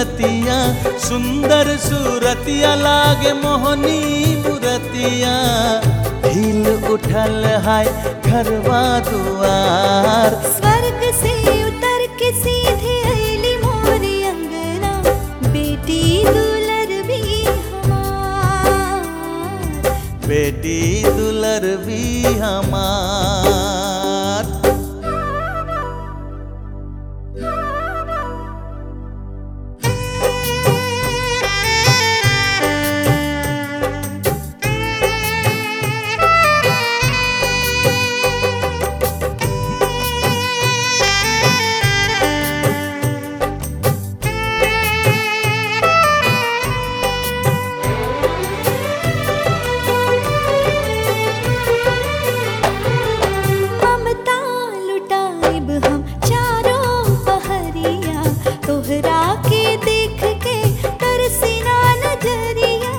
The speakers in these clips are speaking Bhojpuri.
मूरतिया सुंदर सूरतिया लागे मोहनी मूरतिया हिल उठल है घरवा दुआर स्वर्ग से उतर के सीधे अली मोरी अंगना बेटी दुलर भी हमार बेटी दुलर भी हमार ममता लुटाइब हम चारों पहरिया तोहरा के देख के तरसीना नजरिया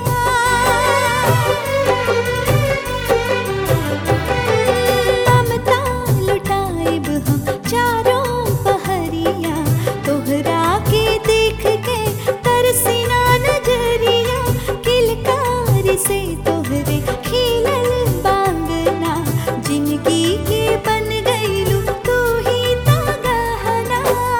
ममता लुटाइब हम चारों पहरिया तोहरा के देख के तरसीना नजरिया किलकार से तोहरे खिलल बांगना जिंदगी के बन गईलू तू ही तो गहना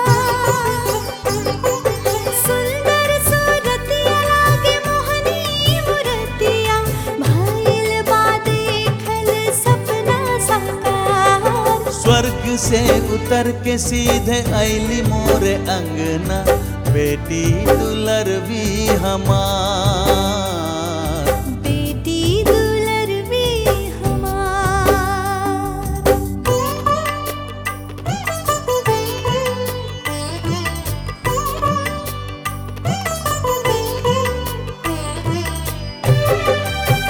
सुंदर सूरतिया लागे मोहनी मूरतिया भइल बा देखल सपना साकार स्वर्ग से उतर के सीधे ऐली मोरे अंगना बेटी दुलर भी हमार बेटी दुलर भी हमार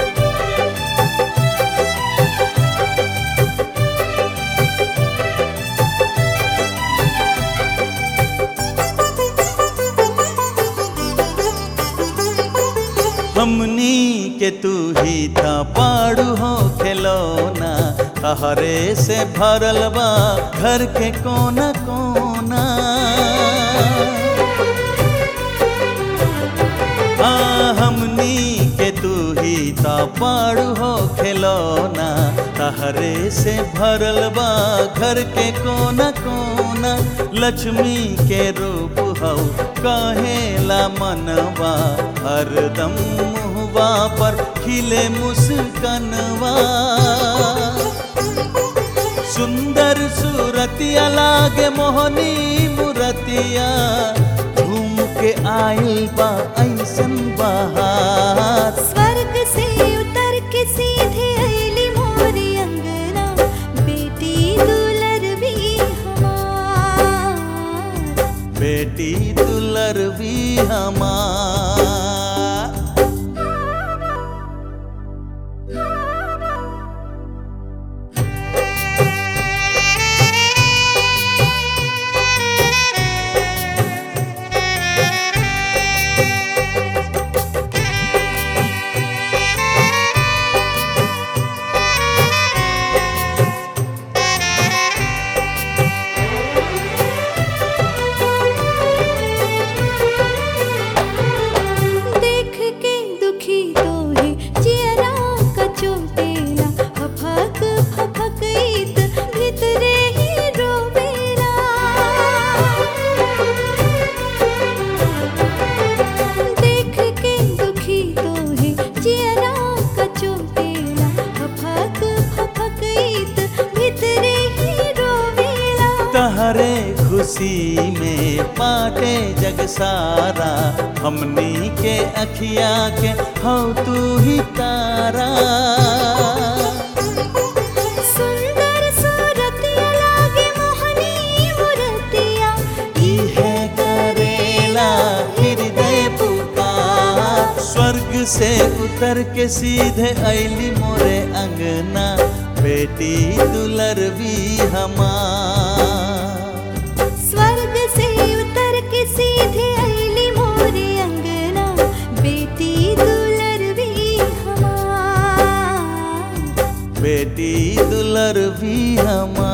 हमनी के तू ही था पाड़ू हो खिलौना हरे से भरल बा घर के कोना कोना आ हमनी के तू ही ता पाड़ू हो खिलौना तहरे से भरल बा घर के कोना कोना लक्ष्मी के रूप हौ कहेला मनवा हरदम मुहवा पर खिले मुस्कनवा सुंदर सूरतिया लागे मोहनी मूरतिया घूम के आइल बा ऐसन बहार स्वर्ग से उतर के सीधे अली मोरी अंगना बेटी दुलर भी हमार बेटी दुलर भी हमार देख के दुखी तो है चियरा कचोटेला फफक फफक ईद भितरे ही रोवेला देख के दुखी तो है चियरा कचोटेला फफक फफक ईद भितरे ही रोवेला तहरे खुशी में पाटे जग सारा हमनी के अखिया के हौ तू ही तारा सुंदर सूरतिया लागे मोहनी मूरतिया इहे करेला हृदय पुकार स्वर्ग से उतर के सीधे ऐली मोरे अंगना बेटी दुलर भी हमार स्वर्ग से उतर के सीधे अली मोरे अंगना बेटी दुलर भी हमार बेटी दुलर भी हमार